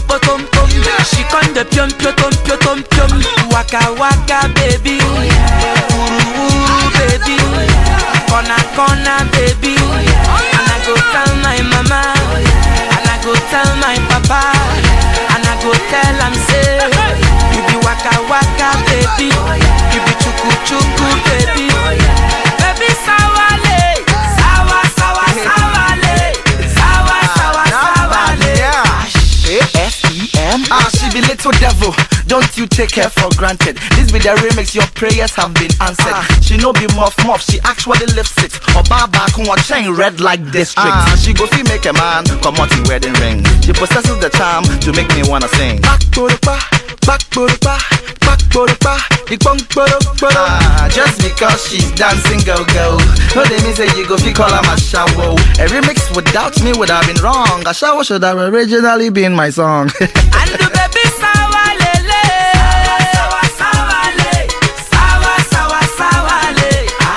potom pom. She con the pium pium pium pium. Waka waka baby, uru uru baby, corner corner baby. And I go tell my mama, and I go tell my papa, and I go tell am say, you be waka waka baby, you be chuku chuku baby, baby sawale, sawa sawa sawale, sawa sawa sawale. A-F-E-M Ah, she be little devil Don't you take her for granted This be the remix Your prayers have been answered She no be muff muff She actually lives it Oba back on chain red like district Ah, she go fee make a man Come out in wedding ring She possesses the charm To make me wanna sing Back boropa Back boropa Back boropa The bong boro boro Ah, just because she's dancing go go No they mean say you go fee call her my shower A remix without me would have been wrong A shower should have originally been my song And the baby sawalele, sawa sawale, sawa sawa sawale.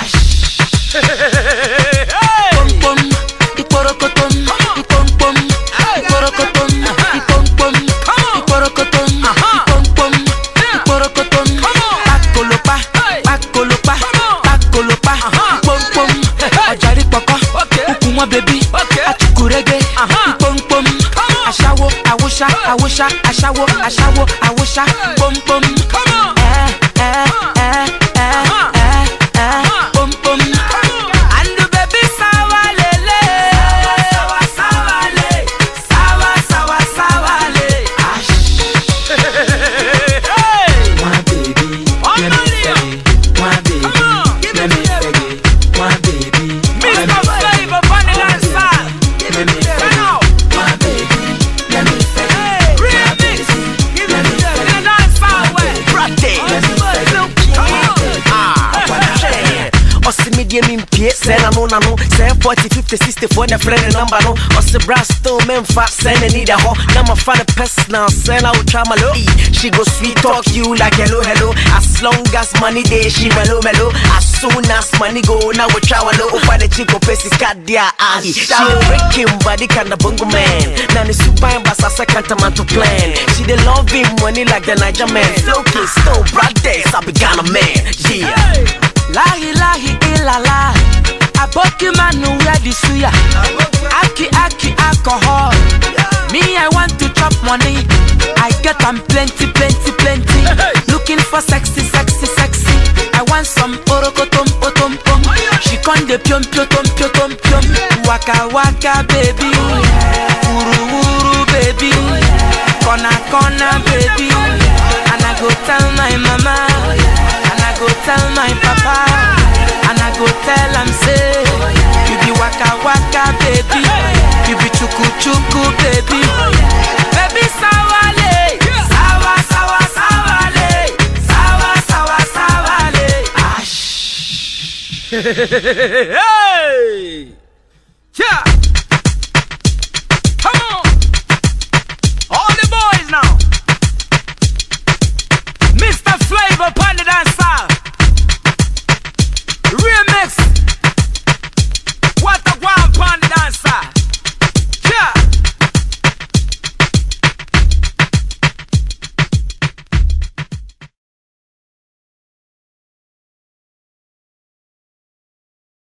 Pom pom, iporokotom, ipom pom, iporokotom, ipom pom, iporokotom, ipom pom, iporokotom. Pakolopa, pakolopa, pakolopa, ipom pom. Ọjàrí pọ̀kọ́, kúkú wọn bèbí, achukurege, ipom pom. Aṣáwo, àwòṣá, àwòṣá, aṣáwo, aṣáwo, àwòṣá, pom pom. Ẹ ẹ ẹ ẹ ẹ ẹ pom pom. And the baby sawa lele. Sawa sawa le. Sawa sawa sawa le. My baby, let me faggy. My baby, let me faggy. My baby, let me Mr. Flavor, Vanilla and Sal. Let me Turn faggy. out. My baby, let me faggy. Hey, remix. Give me the in the dance hall way. Let me faggy. ɔse medie mempie sɛ nano nano sɛ 40 50 64 ne frɛ ne number no ɔse bra still memfa sɛ n'ani da hɔ na mafa ne personal sɛ na wotwa malo she go sweet talk you like hello hello as long as money dey she melo melo as soon as money go na wotwa walo wofa ne chiko pɛ sika de a ahi she dey breaking body kinda bongo man na ne supan basa sɛ kantamanto plan she dey love him money like the Niger man flow king still brothers I be Ghana man yeah Lahi lahi ilala. Aboki manu wear the suya. Aki aki alcohol. Me I want to chop money. I get am plenty plenty plenty. Looking for sexy sexy sexy. I want some orokotom potom pom. She con the pium pium pium pium pium. Waka waka baby. Uru uru baby. Kona kona baby. And I go tell my mama. And I go tell my papa. And I go tell am say, you be waka waka baby, you be chuku chuku baby, baby sawale, sawa sawa sawale, sawa sawa sawale. Ash. hey, yeah, come on, all the boys now.